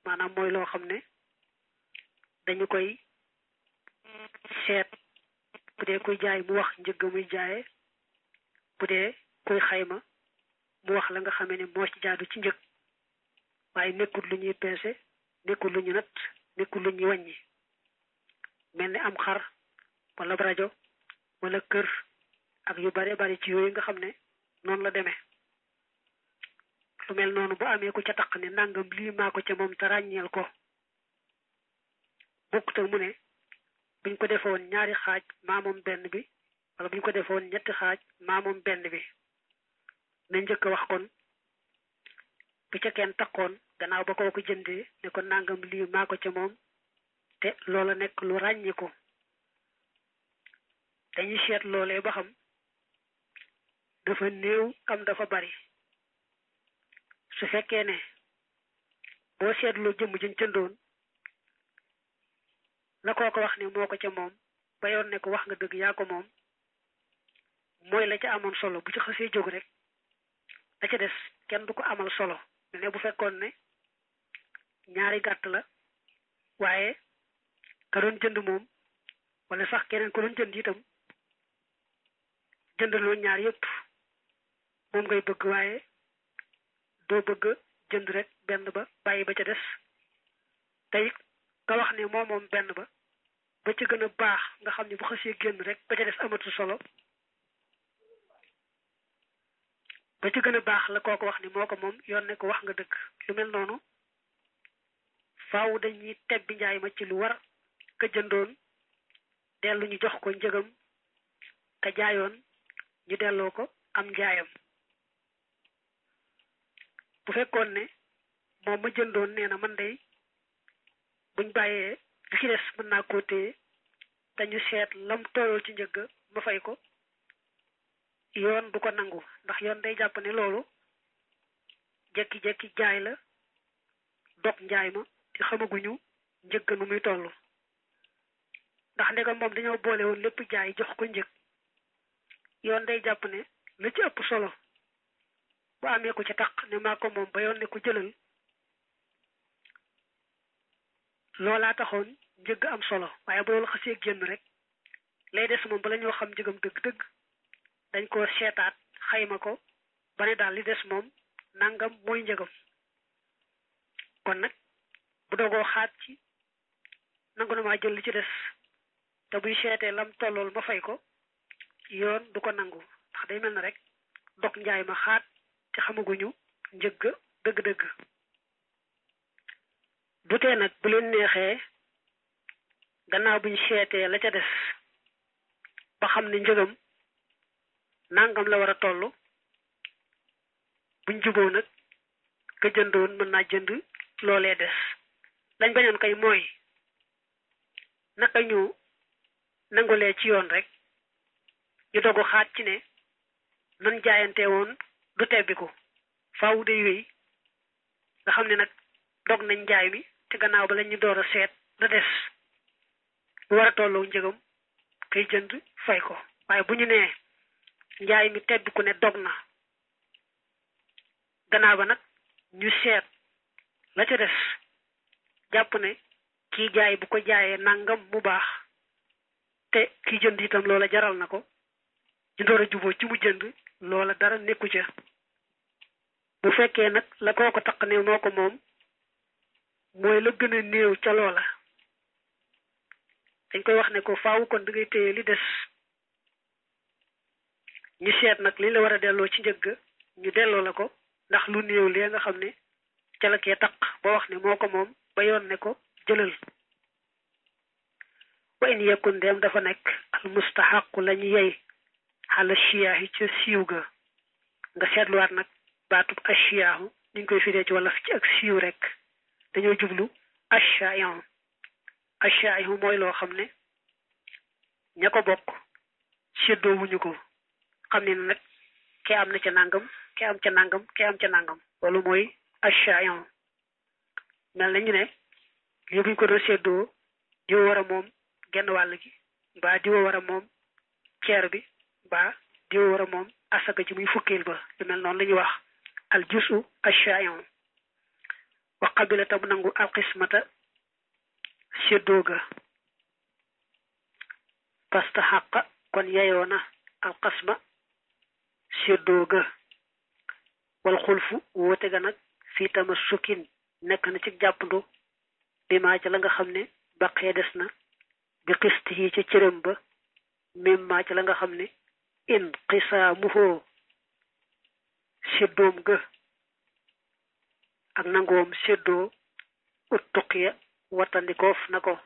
maanaam mooy loo xam ne dañu koy seet bu dee kuy jaay mu wax njëgg muy jaaye bu dee kuy xayma mu wax la nga xamee ne moo ci jaadu ci njëg waaye nekkul lu ñuy peese nekkul lu ñu nat nekkul lu ñuy wàññi mel ni am xar wala rajo wala kër ak yu bare bari ci yooyu nga xam ne noonu la demee lu mel noonu bu amee ku ca taq ne nangam lii maa ko ca moom te ràññeel ko bokkut ak mu ne buñ ko defoon ñaari xaaj maa moom benn bi wala buñ ko defoon ñetti xaaj maa moom benn bi na njëkk a wax kon bu ca kenn takkoon gannaaw ba koo ko jëndee ne ko nangam lii maa ko ca moom te loola nekk lu ràññiku dañuy seet loolee ba xam dafa néew am dafa bari su fekkee ne boo seetloo jëmm jën cëndoon la koo ko wax ne moo ko ca moom ba yoon ne ko wax nga dëgg yaa ko moom mooy la ca amoon solo bu ci xasee jóg rek la ca des kenn du ko amal solo ne bu fekkoon ne ñaari gàtt la waaye ka doon jënd moom wala sax keneen ko doon jënd itam jëndaloo ñaar yëpp moom ngay bëgg waaye doo bëgg jënd rek benn ba bàyyi ba ca des tey nga wax ne moom moom benn ba ba ca gën a baax nga xam ne bu xasee génn rek ba ca des amatu solo ba ca gën a baax la kooku wax ne moo ko moom yoon ne ko wax nga dëgg lu mel noonu faaw dañuy tebbi njaay ma ci lu war ka jëndoon dellu ñu jox ko njëgam ka jaayoon ñu delloo ko am njaayam bu fekkoon ne moom ma jëndoon nee na man day buñ bàyyee li ci des mën naa koo téye dañu seet lam tolloo ci njëgg ma fay ko yoon du ko nangu ndax yoon day jàpp ne loolu jekki-jekki jaay la dog njaay ma te xamaguñu njëgg nu muy toll ndax ndegam moom dañoo boole woon lépp jaay jox ko njëg yoon day jàpp ne la ci ëpp solo bu amee ko ci taq ne maa ko moom ba yoon ne ko jëlal loolaa taxoon njëgg am solo waaye bu loolu xasee génn rek lay des moom bala ñoo xam njëgam dëgg-dëgg dañ ko seetaat xayma ko ba ne daal li des moom nangam mooy njëgam kon nag bu dogoo xaat ci nangu na maa jël li ci des te buy seetee lam tollool ma fay ko yoon du ko nangu ndax day mel na rek dog njaay ma xaat te xamaguñu njëgg dëgg-dëgg du tee nag bu leen neexee gannaaw buñ seetee la ca des ba xam ne njëgam nangam la war a toll buñ juboo nag ka jëndoon mën naa jënd loolee des lañ bañoon kay mooy naka ñu nangulee ci yoon rek ñu dogu xaat ci ne nan jaayante woon du tebbiku faaw day wéy nga xam ne nag dog nañ njaay mi te gannaaw ba lañ ñu door a seet la des bu war a tolloo njëgam kay jënd fay ko waaye bu ñu nee njaay mi tebbiku ne dog na gannaaw ba nag ñu seet la ca des jàpp ne kii jaay bu ko jaayee nangam mu baax te kii jënd itam loola jaral na ko ñu door a juboo ci mu jënd loola dara nekku ca bu fekkee nag la koo ko taq ne moo ko moom mooy la gën a néew ca loola dañ koy wax ne ko faaw kon da ngay téye li des ñu seet nag li la war a delloo ci njëgg ñu delloo la ko ndax lu néew lee nga xam ne ca la kee taq ba wax ne moo ko moom ba yoon ne ko jëlal wa in yakun dem dafa nekk al mustahaqu lañu yey xala chiyaahi ca siiw ga nga seetluwaat nag baatub achiyaahu niñ koy firee ci wala ci ak siiw rek dañoo jublu achaayon achaayon mooy loo xam ne ña ko bokk séddoo wuñu ko xam ne nag ke am na ca nangam ke am ca nangam ke am ca nangam loolu mooy achaayon mel na ñu ne lii buñ ko doon séddoo diwa war a moom genn wàll gi mbaa diwa war a moom ceer bi mbaa diwa war a moom asaka ji muy fukkeel ba lu mel noonu la ñuy wax al jusu achaayon wa qabila tam nangu alxismata séddoo ga pasta xàqa kon yeyoona alxasma séddoo ga wal xulfu woote ga nag fii tama sukkin nekk na ci jàppandu bi maa ca la nga xam ne baqee des na bi xist yi ca cërëm ba mim maa ca la nga xam ne in xisaamuhoo séddoom ga ak nangoom séddoo ut tuqiya wattandikoof na ko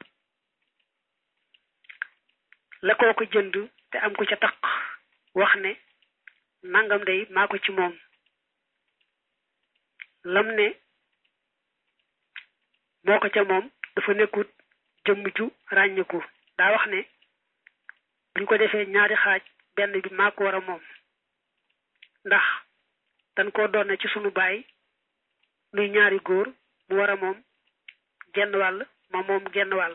la koo ko jënd te am ko ca taq wax ne nangam day maa ko ci moom lam ne moo ko ca moom dafa nekkut jëmm ju ràññiku daa wax ne buñ ko defee ñaari xaaj benn bi maa ko war a moom ndax dañ ko doon ci sunu baay nuy ñaari góor mu war a moom genn wàll ma moom genn wàll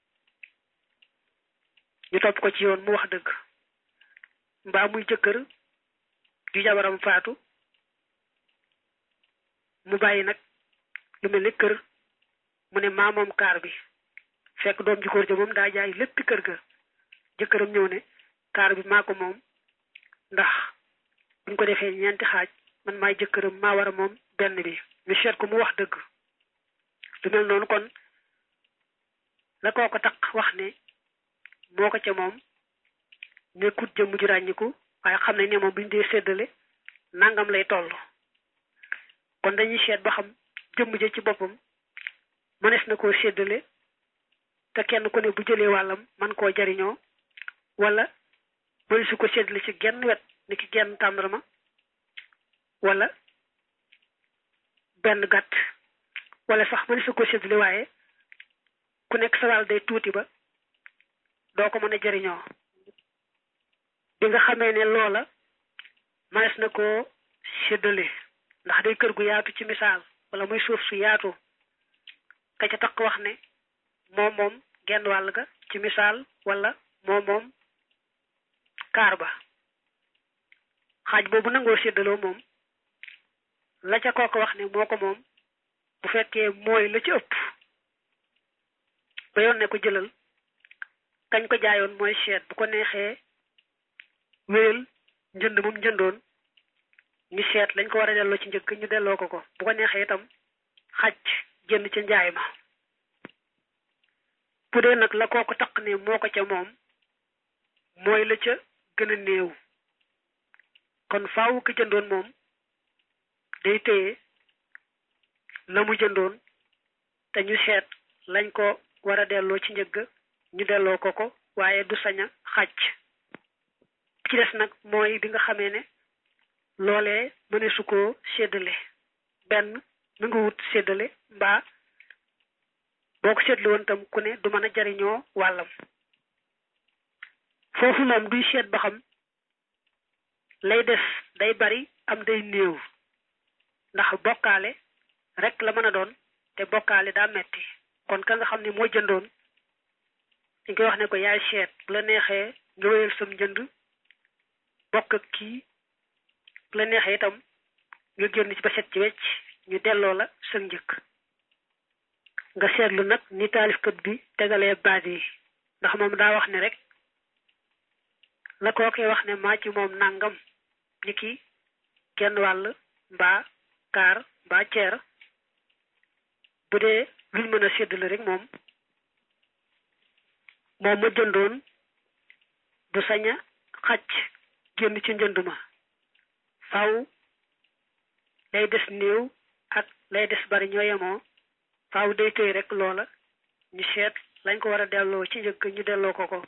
ñu topp ko ci yoon mu wax dëgg mbaa muy jëkkër ju jabaram faatu mu bàyyi nag lu mel ni kër mu ne maa moom kaar bi fekk doom ji góor ja moom daa jaay lépp kër ga jëkkëram ñëw ne kaar bi maa ko moom ndax buñ ko defee ñeenti xaaj man maay jëkkëram maa war a moom benn bi ñu seet ko mu wax dëgg lu mel noonu kon la koo ko taq wax ne moo ko ca moom nekkut jëmm ju ràññiku waaye xam nañ ne moom buñ dee séddale nangam lay toll kon dañuy seet ba xam jëmm ja ci boppam mënees na koo séddale te kenn ku ne bu jëlee wàllam man koo jariñoo wala mënees su ko séddale ci genn wet ni ki genn tàndarma wala benn gàtt wala sax mënees su ko séddale waaye ku nekk sa wàll day tuuti ba doo ko mën a jariñoo bi nga xamee ne loola mënees na koo séddale ndax day kër gu yaatu ci misaal wala muy suuf su yaatu ka ca taq wax ne moom moom genn wàll ga ci misaal wala moom moom kaar ba xaaj boobu nangoo séddaloo moom la ca kooku wax ne moo ko moom bu fekkee mooy la ci ëpp ba yoon ne ko jëlal kañ ko jaayoon mooy seet bu ko neexee wéyal njënd moom njëndoon ñu seet lañ ko war a delloo ci njëkk ñu delloo ko ko bu ko neexee itam xaj jënd ca njaay ma bu dee nag la koo ko taq ne moo ko ca moom mooy la ca gën a néew kon faaw ko jëndoon moom day téye la mu jëndoon te ñu seet lañ ko war a delloo ci njëgg ñu delloo ko ko waaye du sañ a xàcc ci des nag mooy bi nga xamee ne loolee mëne su ko séddale benn mu nga wut séddale mbaa boo ko seetlu woon tam ku ne du mën a jariñoo wàllam foofu moom duy seet ba xam lay des day bari am day néew ndax bokkaale rek la mën a doon te bokkaale daa metti kon ka nga xam ne moo jëndoon dañ koy wax ne ko yaay seet bu la neexee nga wéyal sam njënd bokk ak kii bu la neexee itam nga génn ci ba set ci wecc ñu delloo la sa njëkk nga seetlu nag ni taalifkat bi tegalee baat yi ndax moom daa wax ne rek la kookee wax ne maa ci moom nangam ni ki genn wàll mbaa kaar mbaa ceer bu dee luñ mën a séddale rek moom moom ma jëndoon du sañ a xacc génn ci njënd ma faw lay des néew ak lay des bari ñoo yemoo faaw day tëy rek loola ñu seet lañ ko war a delloo ci njëkk ñu delloo ko ko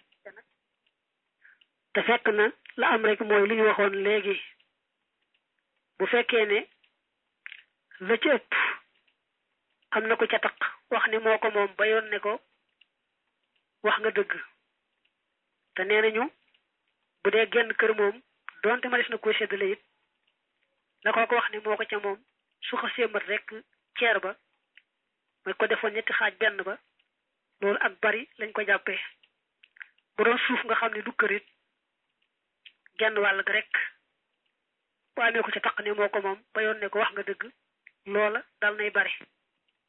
te fekk na la am rek mooy li ñu waxoon léegi bu fekkee ne la ci ëpp am na ko ca taq wax ne moo ko moom ba yoon ne ko wax nga dëgg te nee nañu bu dee genn kër moom donte ma des na ko séddale it la koo ko wax ne moo ko ca moom su xasee mat rek ceer ba mooy ko defoon ñetti xaaj benn ba loolu ak bari lañ ko jàppee bu doon suuf nga xam ne du kër it genn wàll ga rek bu amee ko ca taq ne moo ko moom ba yoon ne ko wax nga dëgg loola dal nay bari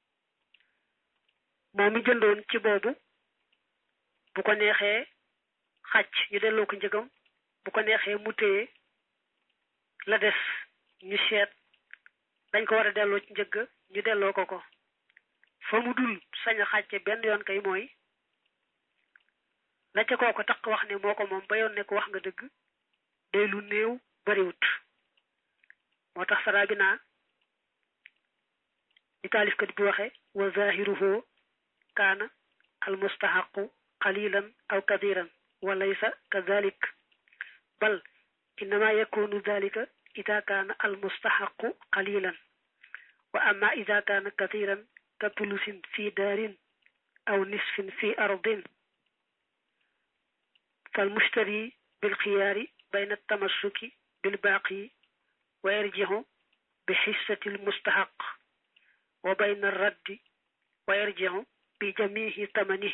moom mi jëndoon ci boobu bu ko neexee xàcc ñu delloo ko njëgam bu ko neexee mu téye la des ñu seet dañ ko war a delloo ci njëgg ñu delloo ko ko fa mu dul sañ a xàcce benn yoon kay mooy la ca kooko tax wax ne moo ko moom ba yoon ne ko wax nga dëgg day lu néew bariwut moo tax saraa bi naa di taalifkat bi waxe wa zahiruhu kaana al mustahaqu qalilan aw kathiran wa laysa kadhalik bal innama yakunu dhalika ida kaana al mustahaqu qalilan wa amma ida kaana kathiran ka tulusin fi daarin aw nisfin fi ardin فالمشتري بالخيار بين التمسك بالباقي ويرجع بحصة المستحق وبين الرد ويرجع بجميع ثمنه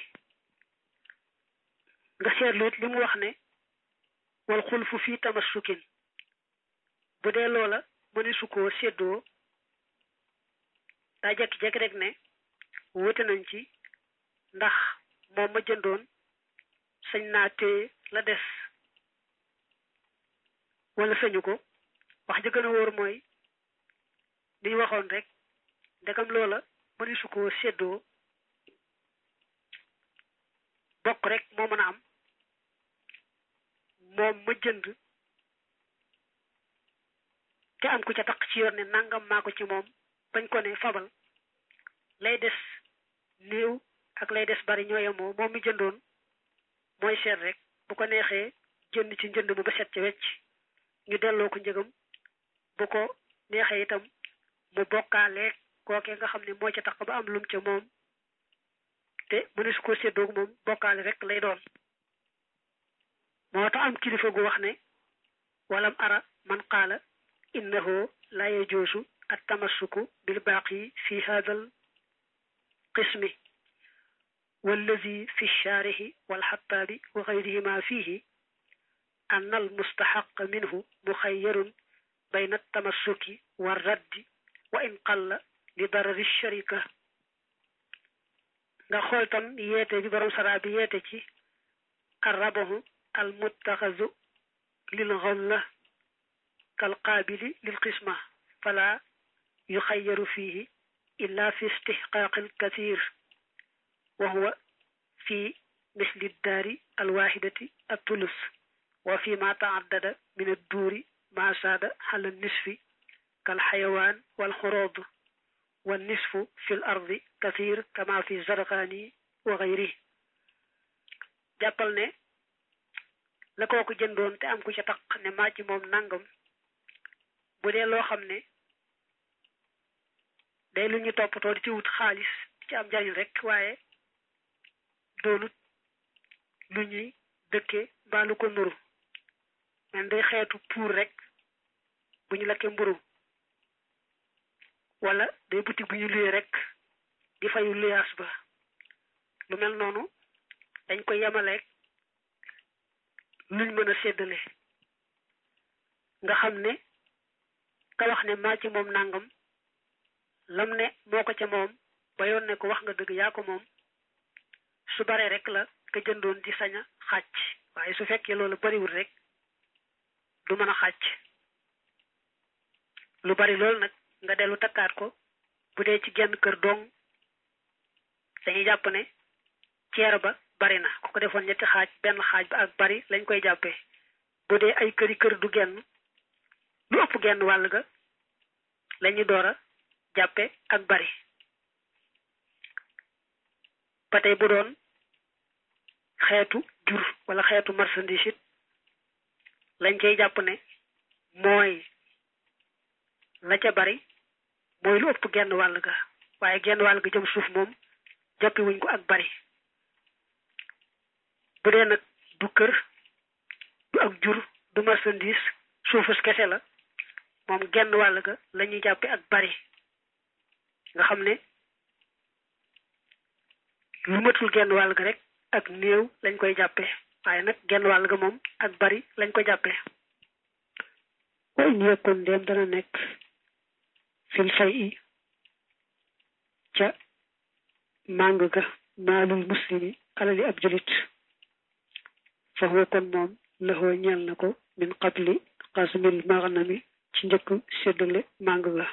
nga seetluut li mu wax ne wal xulfu fii tamassukin bu dee loola mëni su koo séddoo daa jekki-jekki rek ne wute nañ ci ndax moom ma jëndoon sañ naa téye la des wala sañu ko wax ja gën a wóor mooy li ñu waxoon rek ndegam loola mëni su koo séddoo bokk rek moo mën a am moom ma jënd te am ku ca taq ci yoon ne nangam maa ko ci moom bañ ko ne fabal lay des néew ak lay des bari ñoo yemoo moom mi jëndoon mooy seet rek bu ko neexee jënd ci njënd mu ba set ci wecc ñu delloo ko njëgam bu ko neexee itam mu bokkaaleeg kookee nga xam ne moo ca tax ba am lum ca moom te mëne su ko séddoog moom bokkaale rek lay doon moo tax am kilifa gu wax ne walam ara man qaala innahu la yajuusu التمسك بالباقي في هذا القسم والذي في الشارح والحطاب وغيرهما فيه أن المستحق منه مخير بين التمسك والرد وإن قل لضرر الشركة nga xool tam yeete bi borom sara bi yeete ci arrabahu al muttaxazu lil ghalla kal qaabili lil qisma fala يخير فيه إلا في استحقاق الكثير وهو في مثل الدار الواحدة الثلث وفيما تعدد من الدور ما ساد على النصف كالحيوان والخروض والنصف في الأرض كثير كما في الزرقاني وغيره jàppal ne la kooku jëndoon te am ku ca taq ne maa ci moom nangam bu dee loo xam ne day lu ñu toppatoo di ci wut xaalis di ci am njariñ rek waaye doonut lu ñuy dëkke mbaa lu ko nuru men day xeetu pour rek bu ñu lakkee mburu wala day butik bu ñu luyee rek di fayu luyaas ba lu mel noonu dañ koy yemaleeg luñ mën a séddale nga xam ne ka wax ne maa ci moom nangam lam ne moo ko ca moom ba yoon ne ko wax nga dëgg yaa ko moom su baree rek la ka jëndoon di sañ a xàcc waaye su fekkee loolu bariwul rek du mën a xàcc lu bari loolu nag nga dellu takkaat ko bu dee ci genn kër dong dañuy jàpp ne ceer ba bari na ku ko defoon ñetti xaaj benn xaaj ba ak bari lañ koy jàppee bu dee ay këri kër du genn lu ëpp genn wàll ga lañu door a jàppe ak bari ba tey bu doon xeetu jur wala xeetu marchandise it lañ cay jàpp ne mooy la ca bari mooy lu ëpp genn wàll ga waaye genn wàll ga jëm suuf moom jàppi wuñ ko ak bari bu dee nag du kër du ak jur du marchandise suufus kese la moom genn wàll ga la ñuy jàppe ak bari nga xam ne lu matul genn wàll ga rek ak néew lañ koy jàppe waaye nag genn wàll ga moom ak bari lañ ko jàppe wa in yakun ndéem dana nekk fil fay i ca màng ga maalul muslimi alali ab julit fa huwa kon moom laxoo ñeel na ko min qabli qasmil maghnami ci njëkk séddale màng ga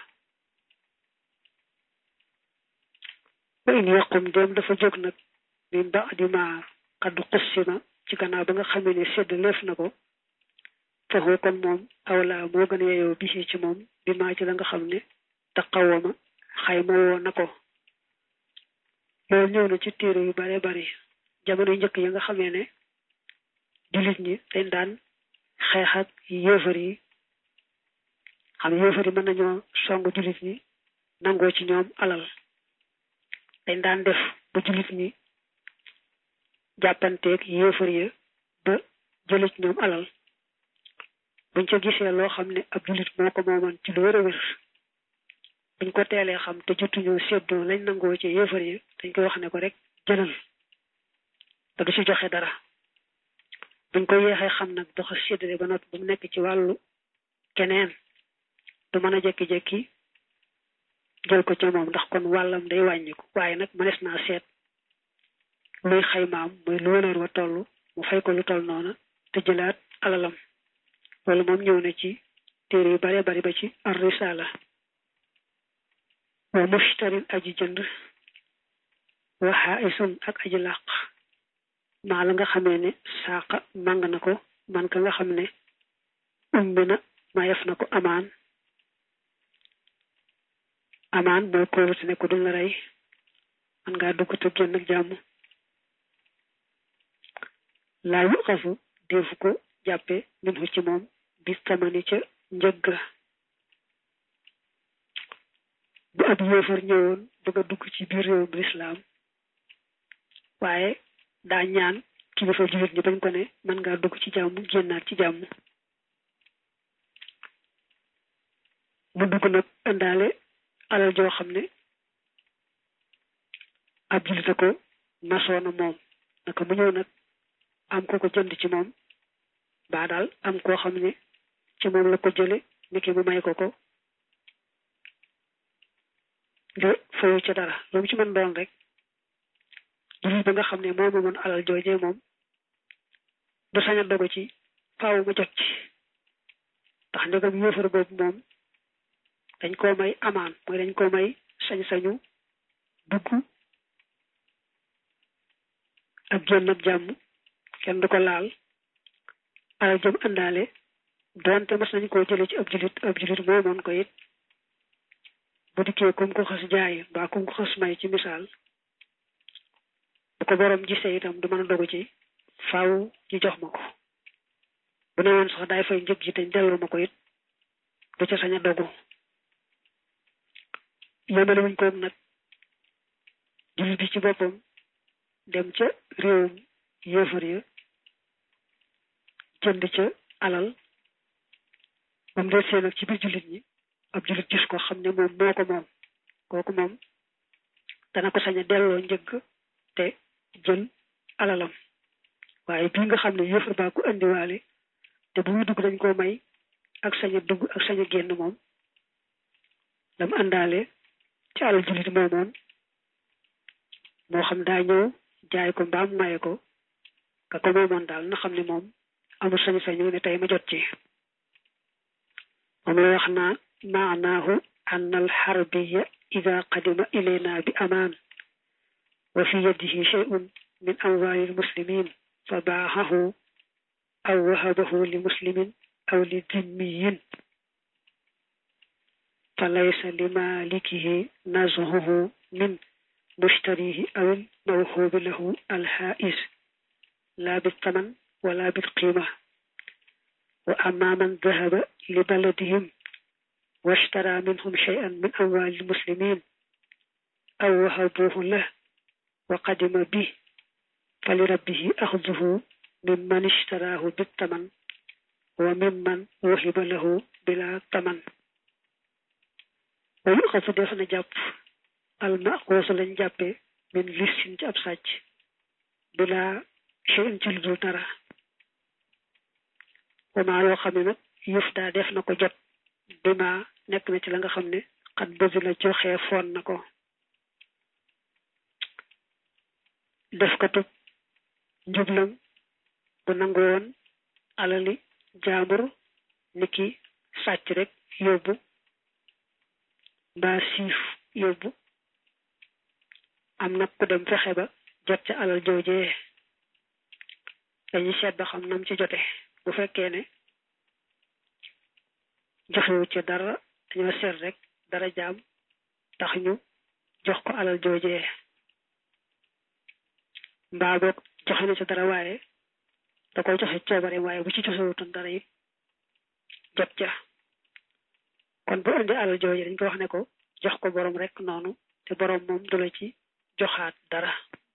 wa in yaqum dem dafa jóg nag min ba'di ma qad qussima ci gannaaw ba nga xamee ne séddaleef na ko fa huwa kon moom awla moo gën a yeyoo bi ci moom bi maa ci la nga xam ne taqawama xayma woo na ko loolu ñëw na ci téere yu bare bari jamono njëkk ya nga xamee ne jullit ñi dañ daan xeex ak yéefar yi xam yéefar yi mën nañoo song jullit ñi nangoo ci ñoom alal dañ daan def ba jullit ñi jàppanteeg yéefar ya ba jële ci ñoom alal buñ ca gisee loo xam ne ab jullit moo ko mooman ci lu wér a wér buñ ko teelee xam te jotuñoo séddoo lañ nangoo ci yéefar yi dañ koy wax ne ko rek jëlal te du ci joxe dara buñ ko yeexee xam nag doxa séddale ba noppi bu mu nekk ci wàllu keneen du mën a jekki-jekki jël ko ca moom ndax kon wàllam day wàññiku waaye nag mënees naa seet luy xaymaam mooy lu wëleer wa toll mu fay ko lu toll noona te jëlaat alalam loolu moom ñëw na ci téere yu bare bari ba ci ar risala wa mushtarin aji jënd wa xaaisun ak aji làq maa la nga xamee ne saaqa màng na ko man ka nga xam ne umbi na mayef na ko amaan amaan mooy kóolute ne ko duñ la rey man ngaa dugg te génn ak jàmm laa yu xafu defu ko jàppe min hu ci moom bis tamani ca njëgg bu ab yéefar ñëwoon bëgg a dugg ci biir réewum lislaam waaye daa ñaan kilifa jullit ñi bañ ko ne mën ngaa dugg ci jàmm génnaat ci jàmm mu dugg nag indaale alal joo xam ne ab jullit ko masoona moom naka mu ñëw nag am ko ko jënd ci moom baa daal am koo xam ne ci moom la ko jële niki mu may ko ko nga fayu ca dara lu mu ci mën doon rek jullit ba nga xam ne moom moomoon alal joojee moom du sañ a dogu ci faaw ma jot ci ndax ndegam yéefar boobu moom dañ koo may amaan mooy dañ koo may sañ-sañu dugg ak génn ak jàmm kenn du ko laal alal jëm àndaale doonte mas nañ koo jële ci ab julit ab julit moomoon ko it bu dikkee kum ko xas jaay mbaa kum ko xas may ci misaal bu ko borom gisee itam du mën a dogu ci faaw ñu jox ma ko bu ne woon sax daay fay njëg ji te delloo ma ko it du ca sañ a dogu yemale wuñ koog nag jullit bi ci boppam dem ca réewum yéefar ya jënd ca alal moom dee seen ak ci biir jullit ñi ab jullit gis ko xam ne moom moo ko moom kooku moom dana ko sañ a delloo njëgg te jël alalam waaye bii nga xam ne yéefar baa ko indiwaale te bu muy dugg dañ koo may ak sañ a dugg ak sañ a génn moom dam àndaale ci alal jullit moomoon moo xam daa ñëw jaay ko mbaam maye ko ka ko moomoon daal na xam ne moom amul sañ-sañu ne tey ma jot ci moom la wax naa maanaahu an alxarbiya ida qadima ilayna bi amaan wa fi yadihi shay'un min amwali almuslimin fa baaxahu aw wahabahu li muslimin aw li dimmiyin fa laysa li malikihi nazhuhu min mushtarihi aw mawhubi lahu alxaais la biltaman wala bilqima wa amma man dhahaba li baladihim واشترى منهم شيئا من أموال المسلمين أو وهبوه له وقدم به فلربه أخذه ممن اشتراه بالثمن وممن وهب له بلا ثمن ويؤخذ دفن جاب المأخوذ لن جاب من لسن جاب ساج بلا شيء جلدو ترى وما لو خمنا يفتا دفن ko jot bima nekk na ci la nga xam ne xat bësi la joxe foon na ko def ko tub njublam bu nangu woon alali jaambur niki sàcc rek yóbbu mbaa siif yóbbu am nag ku dem fexe ba jot ca alal joojee dañuy seet ba xam nam ci jote bu fekkee ne joxewu ci dara dañoo seet rek dara jaam tax ñu jox ko alal joojee mbaa boog joxe na ci dara waaye da koy joxe coobare waaye bu ci joxewutoon dara it jot ca kon bu indi alal jooje dañ ko wax ne ko jox ko borom rek noonu te borom moom du la ci joxaat dara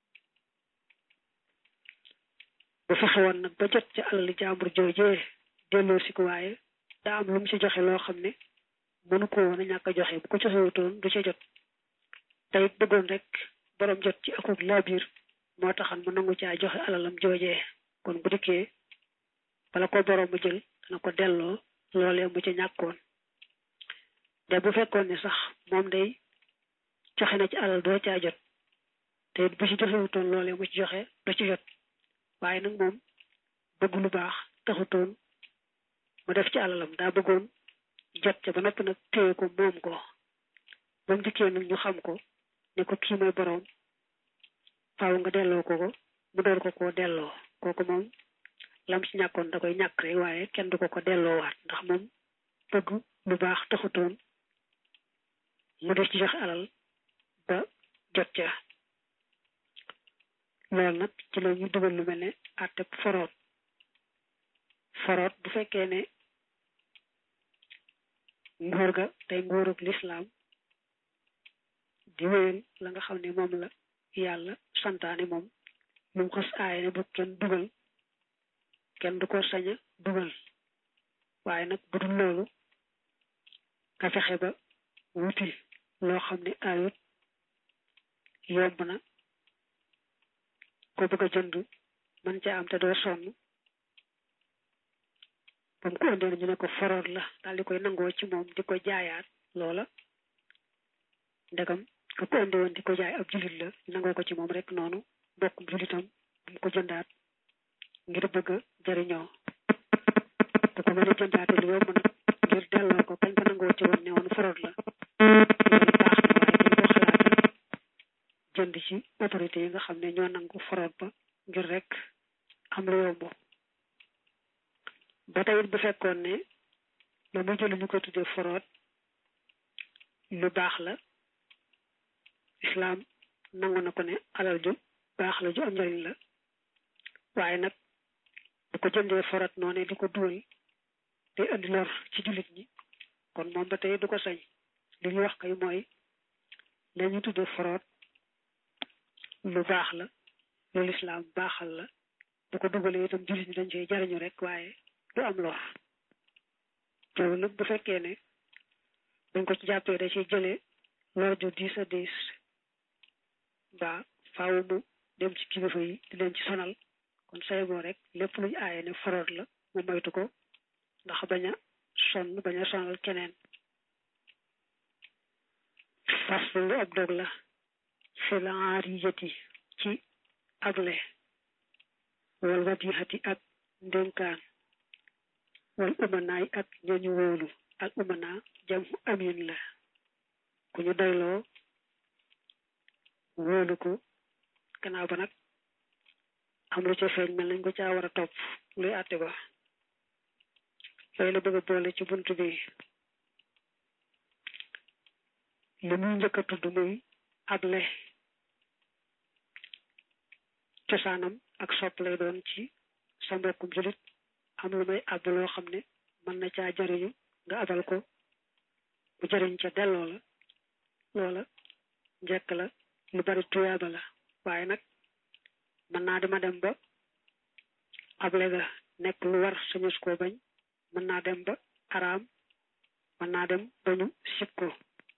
bu fexe woon nag ba jot ca alal jàmbur joojee delloo si ko waaye daa am lu mu ci joxe loo xam ne mënu ko woon a ñàkk a joxe bu ko joxewutoon du ca jot te it bëggoon rek borom jot ci akuk laabiir moo taxan mu nangu caa joxe alalam joojee kon bu dikkee bala ko borom mu jël dana ko delloo loolee mu ca ñàkkoon te bu fekkoon ne sax moom day joxe na ci alal doo caa jot te it bu ci joxewutoon loolee mu ci joxe du ci jot waaye nag moom bëgg lu baax taxutoon mu def ci alalam daa bëggoon jot ca ba noppi nag téye ko moom ko ba mu dikkee nag ñu xam ko ne ko kii mooy borom faaw nga delloo ko ko mu door ko koo delloo kooku moom lam ci ñàkkoon da koy ñàkk rek waaye kenn du ko ko delloowaat ndax moom bëgg lu baax taxutoon mu def ci joxe alal ba jot ca loolu nag ci la ñu dugal lu mel ne àtteb foroot foroot bu fekkee ne nguur ga tey nguurug lislaam di wéyal la nga xam ne moom la yàlla santaane moom lu mu xas aaye ne bu kenn dugal kenn du ko sañ a dugal waaye nag bu dul loolu nga fexe ba wuti loo xam ne ayut yomb na ko bëgg a jënd man ca am te doo sonn ba mu ko indee ñu ne ko foroot la daal di koy nangoo ci moom di ko jaayaat loola ndegam ka ko indi woon di ko jaay ab julit la nangoo ko ci moom rek noonu bokkum julitam bu mu ko jëndaat ngir bëgg a jëriñoo bu ko mën a jëndaate lu yomb nag ngir delloo ko kañ ko nangoo ci woon ne woon foroot la loolu baax na waaye dañ ko xalaat jënd ci autorité yi nga xam ne ñoo nangu foroot ba ngir rek am lu yomb ba tey bu fekkoon ne la mu jël ñu ko tuddee foroot lu baax la islaam nangu na ko ne alal ju baax la ju am njariñ la waaye nag bu ko jëndee foroot noone di ko duwal day andi lor ci jullit ñi kon moom ba tey du ko sañ li ñu wax kay mooy la ñu tuddee foroot lu baax la loolu islaam baaxal la bu ko dugalee itam jullit ñi dañ cee jariñu rek waaye du am lor loolu nag bu fekkee ne dañ ko ci jàppee da ciy jëlee lor ju diis a diis mbaa faaw mu dem ci kilifa yi di leen ci sonal kon say boo rek lépp luñ aaye ne foroot la mu moytu ko ndax bañ a sonn bañ a sonal keneen fas lu ab dog la fil aariyati ci able wal wadihati ak ndénkaan wal umanaay ak ñañu wóolu al umana jam amin la ku ñu doyloo wóolu ko gannaaw ba nag am lu ca feeñ mel nañ ko caa war a topp luy àtte ba yooyu la bëgg a boole ci bunt bi li muy njëkk a tudd muy able cosaanam ak sopp lay doon ci sa mbokkum julit am lu may àbb loo xam ne mën na caa jariñu nga abal ko bu jariñ ca delloo la loola njëkk la lu bari tuyaaba la waaye nag mën naa dama dem ba able ga nekk lu war sañus koo bañ mën naa dem ba araam mën naa dem ba ñu sib ko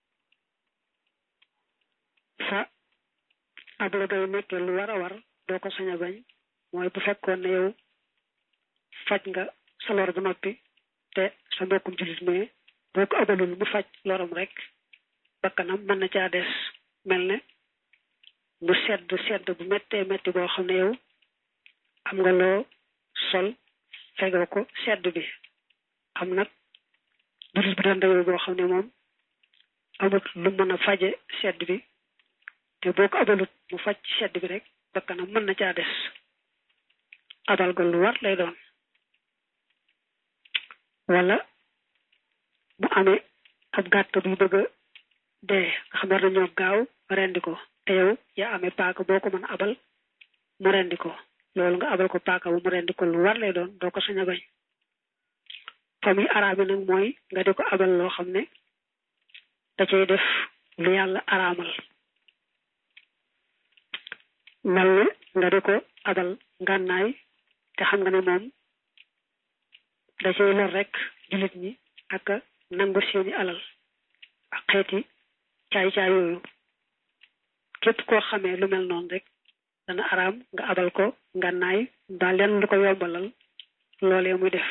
fa able gay nekkee lu war a war doo ko sañ a bañ mooy bu fekkoon ne yow faj nga sa lor ba noppi te sa mbokkum jullit mais boo ko abalul mu faj loram rek bakkanam mën na caa des mel ne mu sedd sedd bu méttee métti boo xam ne yow am nga loo sol fegoo ko sedd bi am nag jullit bu doon dawee boo xam ne moom amut lu mën a faje sedd bi te boo ko abalut mu faj sedd bi rek bakkanam mën na caa des abal ga lu war lay doon wala mu amee ab gàtt buy bëgg a dee nga xam war nañoo gaaw rendi ko te yow yaa amee paaka boo ko mën a abal mu rendi ko loolu nga abal ko paaka bu mu rendi ko lu war lay doon doo ko sañ a bañ fa muy araami nag mooy nga di ko abal loo xam ne da cay def lu yàlla araamal mel ne nga di ko abal ngànnaay te xam nga ne moom da cay lor rek jullit ñi ak nangu seeni alal ak xeeti caay-caay yooyu képp koo xamee lu mel noonu rek dana araam nga abal ko ngànnaay mbaa leen lu ko yombalal loolee muy def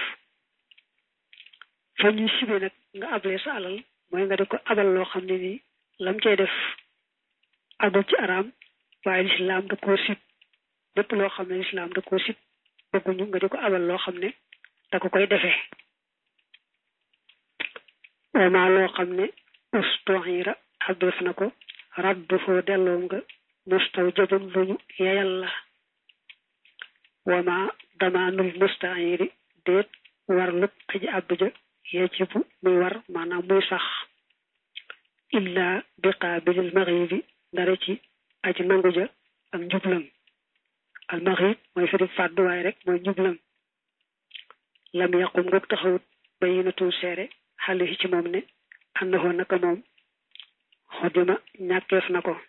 fa ñuy sibe nag nga ablee sa alal mooy nga di ko abal loo xam ne nii lam cay def agul ci araam waaye lislaam da koo sib lépp loo xam ne lislaam da koo sib bëgguñu nga di ko abal loo xam ne da ko koy defee wama loo xam ne ustoxira abdef na ko raddu foo delloom nga mustaw jëbun luñu yeyal la wama damaanul mustahiri déet war lub aji abdu ja yajibu muy war maanaam muy sax illa bi qaabilil maghribi dara ci aji nangu ja ak njublam al maghrib mooy firi fàdduwaay rek mooy njublam lam yaqum ngoog taxawut bayinatu seere xale yi ci moom ne àndaxoo naka moom xodima ñàkkeef na ko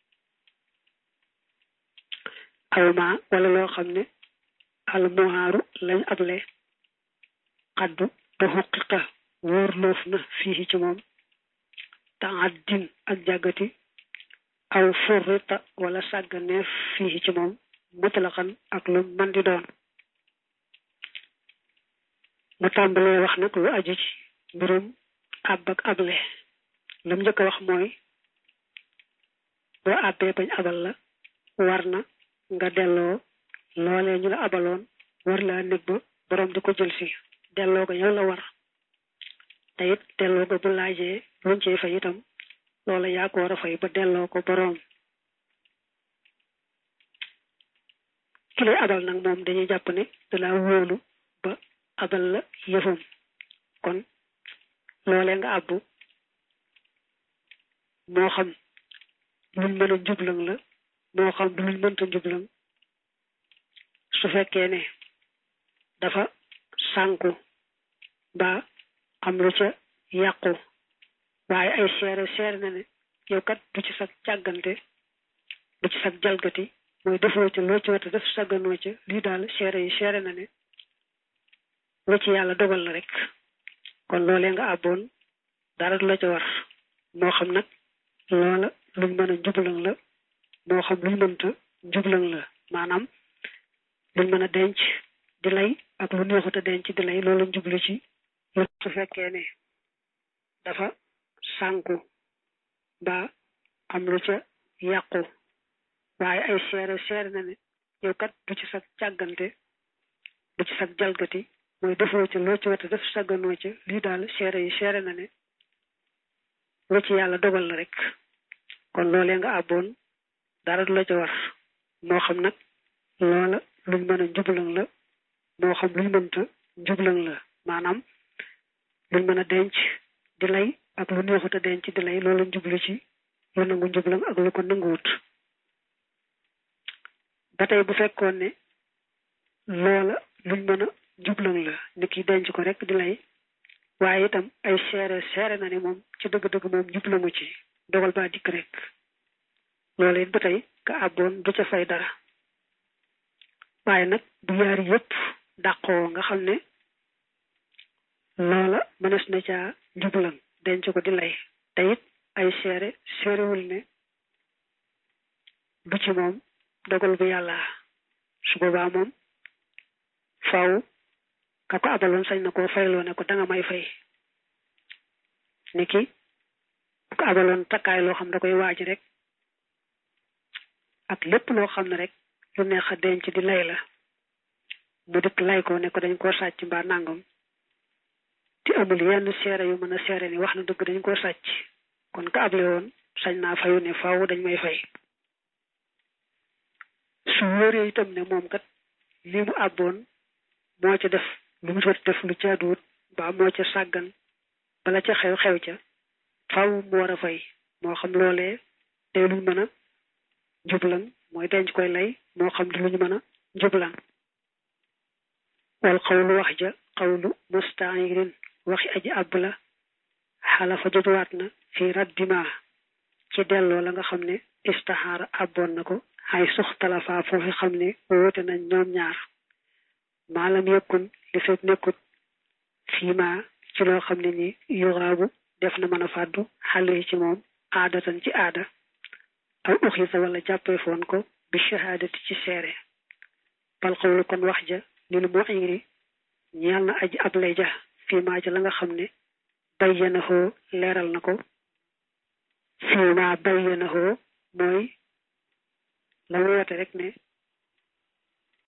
awma wala loo xam ne al muhaaru lañ able xaddu ba xuqiqa wóor loof na fii ci moom taaddin ak jàggati aw furrita wala sàgganeef fii ci moom mutlaqan ak lu man di doon mu tàmbalee wax nag lu aju ci mbirum àbb ak able lam njëkk a wax mooy boo àbbee bañ abal la war na nga delloo loolee ñu la abaloon war laa nekk ba borom di ko jël si delloo ko yow la war te it delloo ko bu laajee luñ cee fay itam loola yaa ko war a fay ba delloo ko borom ki lay abal nag moom dañuy jàpp ne da laa wóolu ba abal la yëfam kon loolee nga àbbu moo xam luñ mën a njublang la moo xam du luñ mënta njublang su fekkee ne dafa sànku ba am lu ca yàqu waaye ay seere seere na ne yow kat du ci sag càggante du ci sag jalgati mooy defoo ca loo ci wata def sagganoo ca lii daal seere yi seere na ne lu ci yàlla dogal la rek kon loolee nga àbboon dara du la ca war moo xam nag loola luñ mën a njublang la moo xam luñ mënta njublang la maanaam luñ mën a denc di lay ak lu neexut a denc di lay loolu njublu ci lu su fekkee ne dafa sànku ba am lu ca yàqu waaye ay seere seere na ne yow kat du ci sag càggante du ci sag jalgati mooy defoo ca loo ci wata def sagganoo ca lii daal seere yi seere na ne lu ci yàlla dogal la rek kon loolee nga àbboon dara du la ca war moo xam nag loola luñ mën a njublang la moo xam luñ mënta njublang la maanaam luñ mën a denc di lay ak lu neexut a denc di lay loolu njublu ci lu nangu njublang ak lu ko nanguwut ba tey bu fekkoon ne loola luñ mën a njublang la ni ki denc ko rek di lay waaye itam ay seere seere na ne moom ci dëgg-dëgg moom njublangu ci dogal ba dikk rek loolu it ba tey ka àbboon du ca fay dara waaye nag bu yaari yëpp dàqoo nga xam ne loola mënees na caa njublan denc ko di lay te it ay seere seerewul ne du ci moom dogal bu yàlla su boobaa moom faw ka ko abaloon sañ na koo fayloo ne ko danga may fay niki bu ko abaloon takkaay loo xam da koy waaj rek ak lépp loo xam ne rek lu neex a denc di lay la mu dëkk lay ko ne ko dañ koo sàcc mbaa nangam te amul yenn seere yu mën a seere ni wax na dëgg dañ koo sàcc kon ka able woon sañ naa fayu ne faaw dañ may fay su wóoree itam ne moom kat li mu àbboon moo ca def lu mu jot def lu jaaduwut mbaa moo ca sàggan bala ca xew xew ca faaw mu war a fay moo xam loolee day luñ mën a njublan mooy denc koy lay moo xam di luñ mën a njublan wal xawlu wax ja xawlu mustairin waxi aji àbb la xalafa jotuwaat na fi raddima ci delloo la nga xam ne istaxaara àbboon na ko xay suxtalafa foofu xam ne woote nañ ñoom ñaar maalam yëkkun li fekk nekkut fiima ci loo xam ne ni yuraabu def na mën a fàddu xale ci moom aadatan ci aada aw uxisa wala jàppee foon ko bi shahaadati ci seere bal xawlu kon wax ja lil muiri ñeel na aji ab lay ja fiima ci la nga xam ne bayyanahoo leeral na ko fiima bayyanahoo mooy la mu woote rek ne